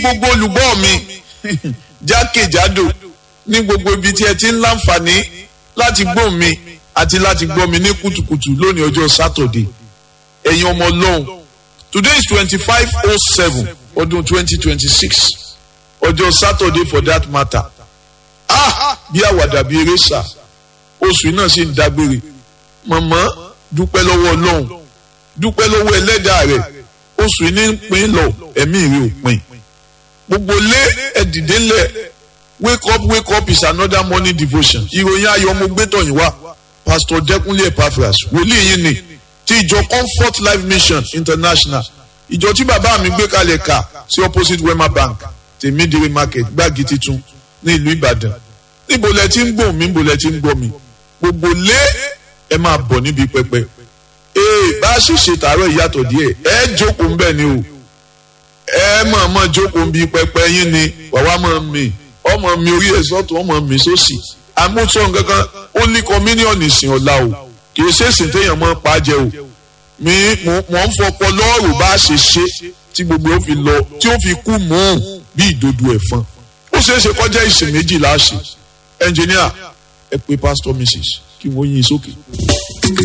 gbogbo olùgbọ́ mi jákèjádò ní gbogbo ibi tí ẹ ti ń láǹfààní láti gbọ́ mi àti láti gbọ́ mi ní kùtùkùtù lónìí ọjọ́ sátọ̀dé ẹ̀yin ọmọ ọlọ́run today is twenty five oh seven ọdún twenty twenty six ọjọ́ sátọ̀dé for that matter ah bí àwàdà bí eré sà oṣù náà sì ń dágbére mọ̀mọ́ dúpẹ́ lọ́wọ́ ọlọ́run dúpẹ́ lọ́wọ́ ẹlẹ́dàá rẹ̀ oṣù ní ń pín lọ ẹ̀mí rẹ̀ ò pín gbogbo lé ẹ̀dìdé lẹ̀ wake up wake up is another morning devotion ìròyìn ayọ̀ mo gbé tọ̀yìn wá pastor dẹ́kunlé epaphras wòlíì yìí ni ti ìjọ comfort life mission international ìjọ tí bàbá mi gbé kalẹ̀ kà sí opposite wema bank tèmídìrí market gbági titun ní ìlú ìbàdàn níbo lẹ ti ń gbọ́ mi níbo lẹ ti ń gbọ́ mi gbogbo lé ẹ máa bọ̀ níbi pẹpẹ ee bá a ṣe ṣe tààrọ̀ ìyàtọ̀ díẹ̀ ẹ jókòó ńbẹ̀ ni o ẹ mọ̀ mọ̀ jókòó ń bi pẹpẹ yín ni wàá mọ̀ mi ọmọ mi orí ẹ̀ sọ́tún ọmọ mi sósì àmúṣọ nǹkankan ó ní kọ́míníọ̀nù ìsìn ọ̀la o kì í ṣèṣìn téèyàn mọ́ pa jẹ o mi mọ̀ ń fọpọ lọ́ọ̀rù bá a ṣe ṣe tí gbogbo ó fi lọ tí ó fi kú mọ́ bí ìdodo ẹ̀fọn ó ṣeé ṣe kọjá ìsìn méjì láṣẹ ẹnjìníà ẹ pé pásítọ̀ mrs kí wọ́n yín sókè.